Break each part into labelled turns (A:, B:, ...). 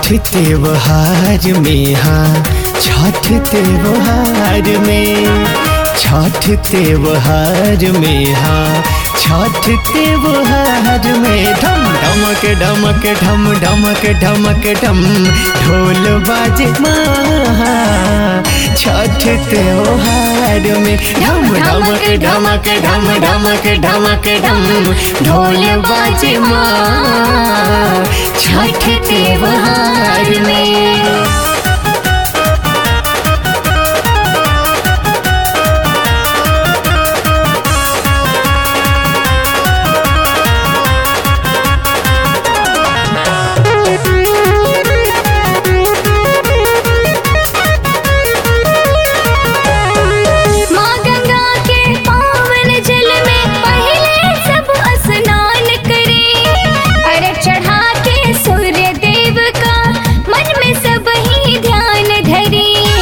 A: छठ त्योहार में हाँ छठ त्योहार में छठ त्योहार में हाँ छठ त्योहार में ढम ढमक ढमक ढम ढमक ढमक ढम ढोल बाजे माँ छठ त्योहार में ढम ढमक ढमक ढम ढमक ढमक ढम ढोल बाजे माँ छठ त्योहार में
B: माँ गंगा के पावन जल में पहले सब स्नान करे अर्घ चढ़ा के सूर्य देव का मन में सब ही ध्यान धरे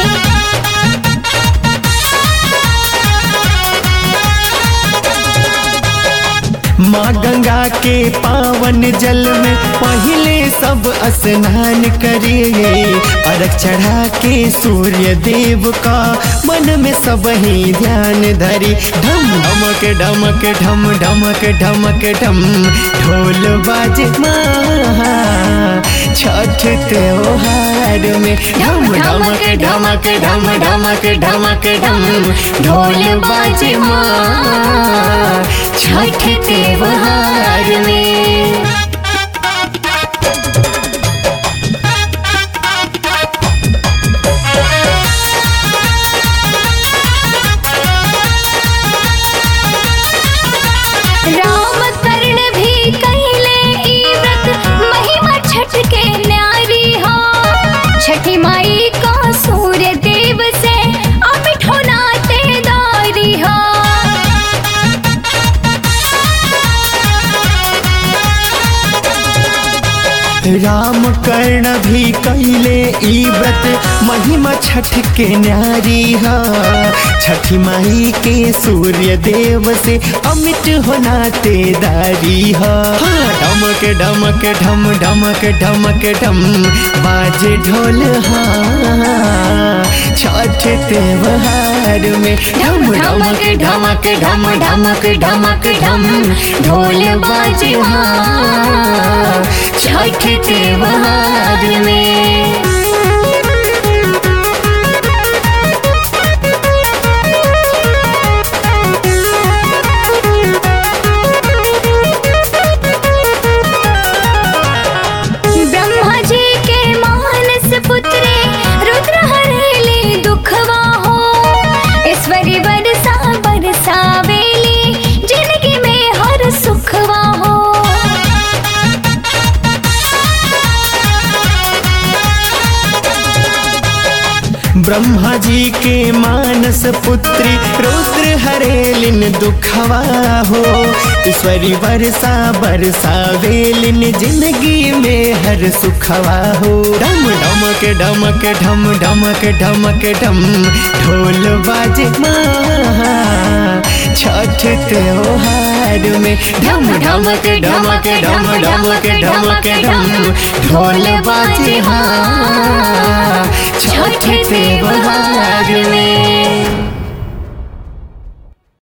A: माँ गंगा के पावन जल में पहले सब स्नान करिए अर्घ चढ़ा के सूर्य देव का मन में सब ही ध्यान धरी ढम ढमक ढमक ढम ढमक ढमक ढम ढोल बाजे माँ छठ त्योहार में ढम ढमक ढमक ढम ढमक ढमक ढम ढोल बाजे माँ छठ त्योहार में
B: राम कर्ण भी कहले ई व्रत महिमा छठ के न्यारी हो छठी माई का सूर्य देव से अमिट होना तेदारी हो
A: राम कर्ण भी कैले ई व्रत महिमा छठ के न्यारी हा छठी माई के सूर्य देव से अमिट होना तेदारी हा हाँ, डमक डमक ढम डमक डमक ढम बाजे ढोल हाँ छठ त्योहार में ढम ढमक ढमक ढम ढमक ढमक ढम ढोल बाजे हाँ छठ त्योहार में
B: ब्रह्मा जी के मानस पुत्रे रुद्र हरेले दुखवा हो ईश्वरी बरसा बरसा वेली जिंदगी में हर सुखवा हो
A: ब्रह्मा जी के मानस पुत्री रुद्र हरेलिन दुखवा हो ईश्वरी वर्षा बरसा वेलिन जिंदगी में हर सुखवा हो डम डमक डमक ढम डमक ढमक ढम ढोल बाजे माँ छठ त्योहार में ढम ढमक ढमक ढम ढमक ढमक ढम ढोल बाजे हाँ छठ त्योहार में